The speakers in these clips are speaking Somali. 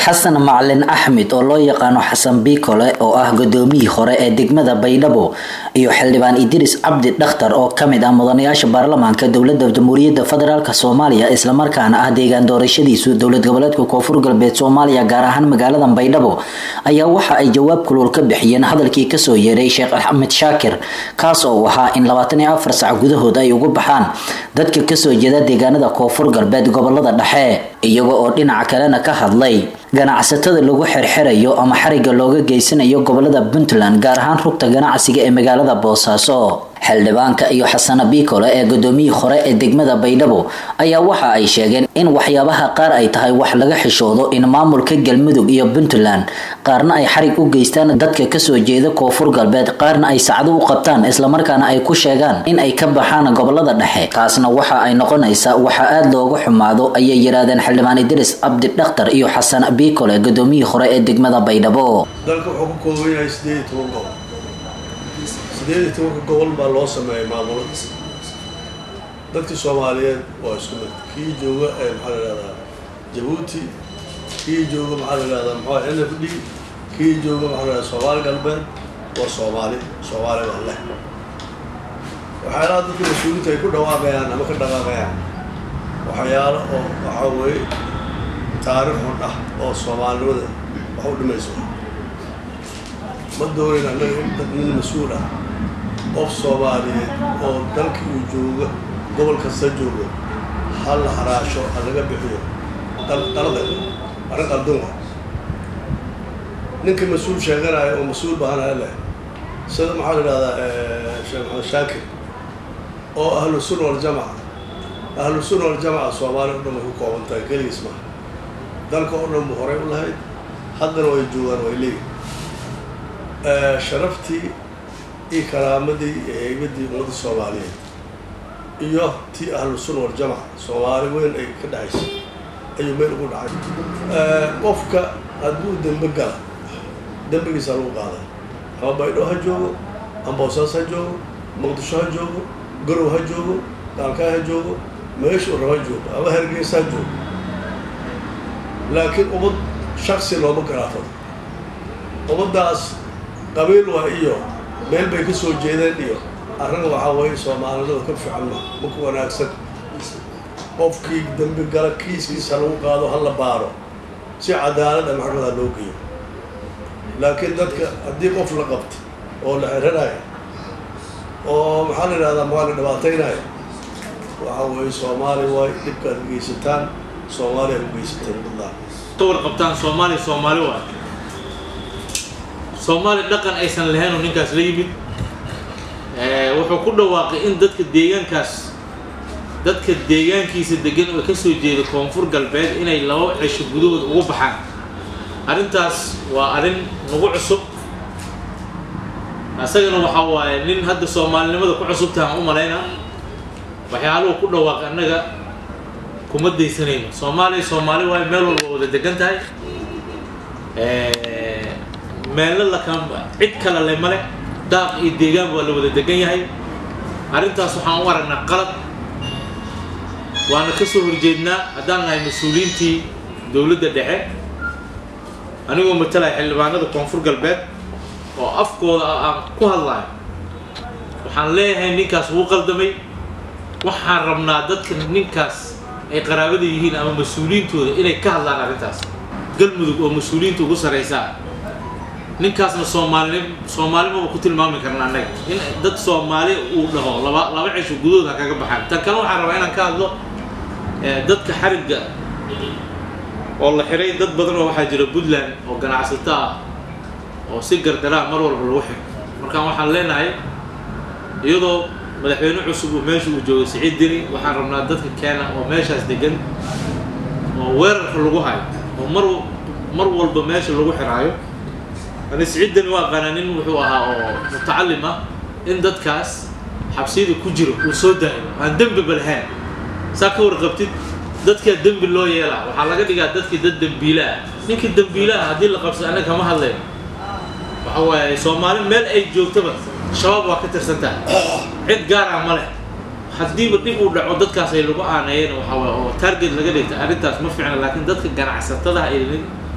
xasan macalin axmed oo loo yaqaano xasan biikole oo ah gudoomiyii hore ee degmada baydhabo iyo xildhibaan idris cabdi dhakhtar oo kamid ah mudanayaasha baarlamaanka dowlada jamhuuriyadda federaalk soomaaliya islamarkaana ah deegaan doorashadiisu dowlad goboleedka koonfur galbeed soomaaliya gaar ahaan magaalada baydhabo ayaa waxa ay jawaab kulul ka bixiyeen hadalkii kasoo yeeray sheekh axmed shaakir kaas oo ahaa in labaatan iyo afar sac gudahood ay ugu baxaan dadka kasoo jeeda deegaanada koonfur galbeed gobolada dhexe iyaga oo dhinaca kalena ka hadlay ganacsatada lagu xirxirayo ama xariga looga geysanayo gobolada puntland gaar ahaan rugta ganacsiga ee magaalada boosaaso xildhibaanka iyo xasana biikole ee gudoomiyii hore ee degmada baydhabo ayaa waxa ay sheegeen in waxyaabaha qaar ay tahay wax laga xishoodo in maamulka galmudug iyo puntland qaarna ay xarig u geystaan dadka kasoo jeeda koonfur galbeed qaarna ay sacdo u qabtaan islamarkaana ay ku sheegaan in ay ka baxaan gobolada dhexe taasna waxa ay noqonaysaa waxa aada looga xumaado ayay yiraahdeen xildhibaan idris cabdi dhakhtar iyo xasan biikole gudoomiyii hore ee degmada baydhabo dalka wuxuu ku kooban yahay sideed iyo toban gobol sideed iyo tobanka gobol baa loo sameeyay maamulada dadkii soomaaliyeed waa isku mid kii jooga ee maxaa la ihahdaa jabuuti kii jooga maxaa la ihahdaa maxaa n f d kii jooga maxaa la ihahdaa soomaali galbeed waa soomaali soomaali baa leh waxyaalaha dadka mas-uuliinta ay ku dhawaaqayaan ama ka dhaqaaqayaan waxyaalo oo waxaa weeye taarikh xun ah oo soomaalinimada wax u dhimayso ma doonin annaga in dad nin mas-uul ah qof soomaaliyeed oo dalkii uu jooga gobol kasta joogo ha la haraasho ha laga bixiyo dalada arrin qaldun wa ninka mas-uul sheeganaya oo mas-uul bahanaya leh sida maxaa la idhahdaa sheekh maxamed shaakir oo ahlu sunna waljamaca ahlu sunna waljamaca soomaali o dhan way ku kooban tahay keligiis maha dalka oo dhan buu horay u lahayd haddana way joogaan way leeyihin sharaftii iyo karaamadii iyo heybadii ummadda soomaaliyeed iyo tii ahlu sunna waljamac soomaali weyn ay ka dhaxaysa ayuu meel ugu dhacay qofka hadduu dembe gala dembigiisa lagu qaaday ama baydho ha joogo ama boosaas ha joogo muqdisho ha joogo garow ha joogo daalkaa ha joogo meeshuu raba joogo ama hargeysa ha joogo laakiin ummad shaksi looma garaafado ummaddaas qabiil waa iyo meel bay ka soo jeedeen iyo arrin waxaa weeye soomaalidada ka fiican ma ma ku wanaagsan qofkii dembi gala kiiskiisa lagu qaado ha la baaro si cadaalad a maxkamada loo geeyo laakiin dadka haddii qof la qabto oo la xiranayo oo maxaa la yidhahdaa maxaa la dhibaataynayo waxaa weeye soomaali waay dhibkaad geysataan soomaaliya u geysateen badlaa war qabtaan soomaali soomaali waay soomaali dhaqan aysan lahaynoo ninkaas la yimid wuxuu ku dhawaaqay in dadka deegaankaas dadka deegaankiisa degan oo kasoo jeeda koonfur galbeed inay laba cisho gudahood ugu baxaan arrintaas waa arrin nagu cusub isagana waxaa waaye nin hadda soomaalinimada ku cusubtahan u malayna waxyaaluhu ku dhawaaqay annaga kuma daysanayno soomaaliya soomaali waayo meel walba wada degan tahay meelna lakama cid kale le male daaq iyo deegaan waa la wada degan yahay arrintaas waxaan u aragnaa qalad waana ka soo horjeednaa haddaan nahay mas-uuliyiintii dowladda dhexe anigoo matalaya xildhibaanada koonfur galbeed oo afkooda aan ku hadlayo waxaan leeyahay ninkaas wuu qaldamay waxaan rabnaa dadka ninkaas ay qaraabada yihiin ama mas-uuliyiintooda inay ka hadlaan arrintaas galmudug oo mas-uuliyiinta ugu sarraysaa ninkaasna soomaalin soomaalimaba ku tilmaami karna annaga in dad soomaali uu dhaho laba laba cisho gudahood ha kaga baxaan tan kale waxaan rabaa inaan ka hadlo dadka xarigga oo la xiray dad badan oo waxaa jira puntland oo ganacsato ah oo si gardaraa mar walba lagu xiro markaan waxaan leenahay iyadoo madaxweyne cusub uu meesha uu joogo siciid deni waxaan rabnaa dadka keena oo meeshaas degan oo weerarka lagu hayo oo mar mar walba meesha lagu xiraayo ani siciiddani waa aqaanaa nin wuxuu ahaa oo mutacalim ah in dadkaas xabsiyada ku jiro uu soo daayo aan dembiba lahayn saa ka warqabtid dadkaa dembi loo yeelaa waxaa laga dhigaa dadkii dad dembiila ah ninkii dembiila ah haddii la qabsado annaga kama hadlayno waxa waaye soomaali meel ay joogtaba shabaab waa ka tirsan tahay cid gaar ah ma leh haddiiba dhib uu dhaco dadkaas ay lagu aaneeyeen waxaa waay oo target laga dhigta arrintaas ma fiicna laakiin dadka ganacsatadaha iyo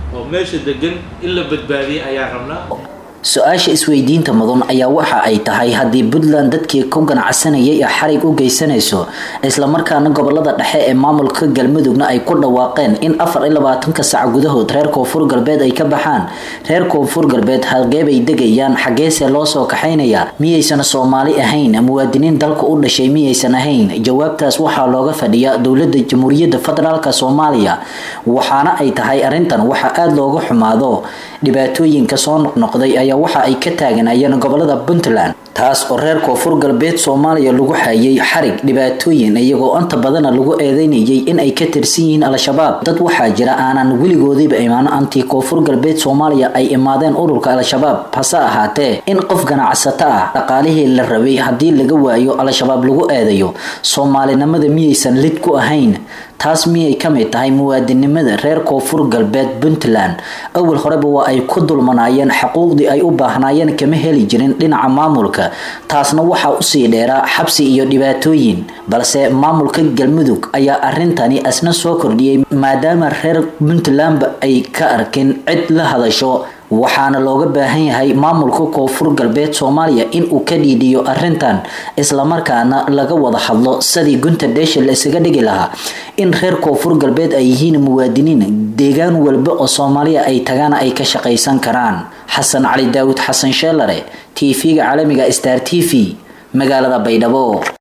oo meesha degan in la badbaadiyay ayaan rabnaa su-aasha isweydiinta mudan ayaa waxa ay tahay haddii puntland dadkii ku ganacsanayay ee xarig u geysanayso islamarkaana gobolada dhexe ee maamulka galmudugna ay ku dhawaaqeen in afar iyo labaatanka sac gudahood reer koonfur galbeed ay ka baxaan reer koonfur galbeed halgeebay degayaan xaggeese loo soo kaxaynayaa miyaysan soomaali ahayn muwaadiniin dalka u dhashay miyaysan ahayn jawaabtaas waxaa looga fadhiyaa dowlada jamhuuriyadda federaalk soomaaliya waxaana ay tahay arrintan waxa aada looga xumaado dhibaatooyinka soo noqnoqday ayaa waxa ay ka taaganayeen gobolada puntland taas oo reer koonfur galbeed soomaaliya lagu hayay xarig dhibaatooyin iyagoo inta badana lagu eedeynayay in ay ka tirsan yihiin al-shabaab dad waxaa jira aanan weligoodiiba imaano antii koonfur galbeed soomaaliya ay imaadeen ururka al-shabaab hase ahaatee in qof ganacsato ah dhaqaalihii la rabay haddii laga waayo al-shabaab lagu eedayo soomaalinimada miyaysan lid ku ahayn taas miyay ka mid tahay muwaadinimada reer koonfur galbeed puntland awal horeba waa ay ku dulmanaayeen xuquuqdii ay u baahnaayeen kama heli jirin dhinaca maamulka taasna waxaa usii dheeraa xabsi iyo dhibaatooyin balse maamulka galmudug ayaa arintani asna soo kordhiyay maadaama reer puntlandba ay ka arkin cid la hadasho waxaana looga baahan yahay maamulka koonfur galbeed soomaaliya inuu ka dhiidhiyo arintan islamarkaana laga wada hadlo sidii gunta dheesha la isaga dhigi lahaa in reer koonfur galbeed ay yihiin muwaadiniin deegaan walba oo soomaaliya ay tagaana ay ka shaqaysan karaan xasan cali daawud xasan sheelare t v-ga caalamiga star t v magaalada baydhabo